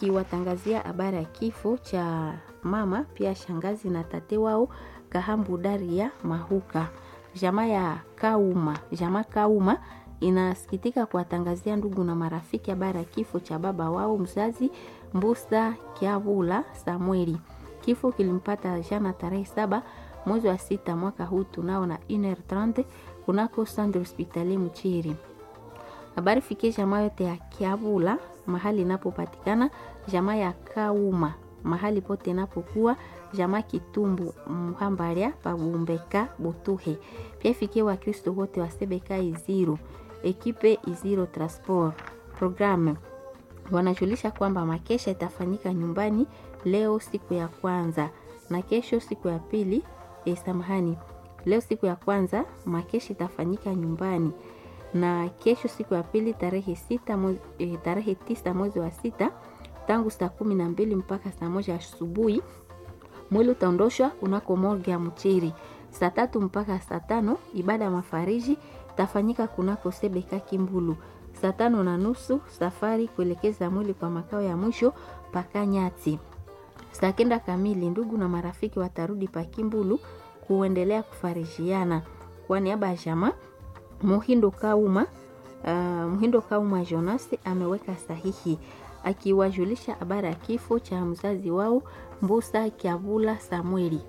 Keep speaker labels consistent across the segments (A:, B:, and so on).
A: ikiwatangazia habari ya kifo cha mama pia shangazi na tate wao Kahambu Daria Mahuka. Jamaa ya Kauma, jamaa Kauma inasikitika kuwatangazia ndugu na marafiki habari ya kifo cha baba wao mzazi Mbusa Kiavula Samueli. Kifo kilimpata jana tarehe saba mwezi wa sita mwaka huu tunao na 1h30 kunako Centre Hospitalier Mchiri. Habari fikie jamaa yote ya Kiavula mahali inapopatikana, jamaa ya Kauma mahali pote inapokuwa, jamaa Kitumbu Mhambaria Pabumbeka Butuhe. Pia fikie Wakristo wote wa Sebeka Iziro, ekipe Iziro Transport. Programme wanajulisha kwamba makesha itafanyika nyumbani leo siku ya kwanza na kesho siku ya pili. E, samahani, leo siku ya kwanza makesha itafanyika nyumbani na kesho siku ya pili tarehe sita mwezi, e, tarehe tisa mwezi wa sita tangu saa kumi na mbili mpaka saa moja asubuhi. Mwili utaondoshwa kunako morgue ya Mchiri. Saa tatu mpaka saa tano ibada ya mafariji itafanyika kunako Sebeka Kimbulu. Saa tano na nusu safari kuelekeza mwili kwa makao ya mwisho paka Nyati. Saa kenda kamili ndugu na marafiki watarudi pa Kimbulu kuendelea kufarijiana. Kwa niaba ya jamaa Muhindo Kauma, uh, Muhindo Kauma Jonas ameweka sahihi akiwajulisha habari ya kifo cha mzazi wao Mbusa Kiavula Samueli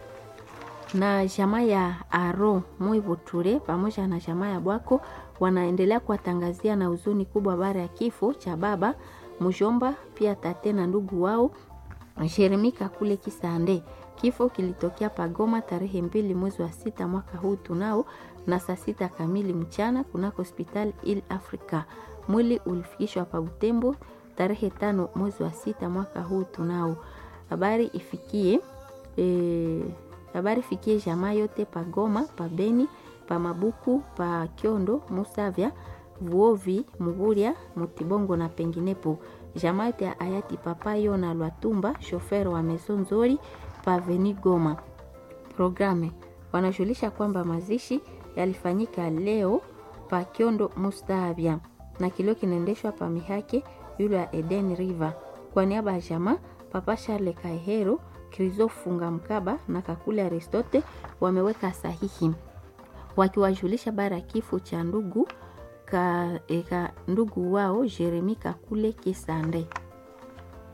A: na jamaa ya Aro Mwivuture pamoja na jamaa ya Bwako wanaendelea kuwatangazia na huzuni kubwa habari ya kifo cha baba mjomba, pia tate na ndugu wao Jeremika kule Kisande. Kifo kilitokea Pagoma tarehe mbili mwezi wa sita mwaka huu tunao na saa sita kamili mchana kunako hospitali Il Africa. Mwili ulifikishwa pa Butembo tarehe tano mwezi wa sita mwaka huu tunao. Habari ifikie e, habari fikie jamaa yote pa Goma, pa Beni, pa Mabuku, pa Kyondo, Musavya, Vuovi, Muguria, Mutibongo na penginepo. Jamaa yote ya hayati Papa Yona Lwatumba, shofer wa Maison Nzori pa Veni Goma. Programe wanajulisha kwamba mazishi yalifanyika leo pa Kyondo Mustavya na kilio kinaendeshwa pa Mihake yule ya Eden River. Kwa niaba ya jamaa Papa Charles Kaihero, Krizo Funga Mkaba na Kakule Aristote wameweka sahihi wakiwajulisha bara ya kifo cha ndugu ka, eka, ndugu wao Jeremi Kakule Kisande.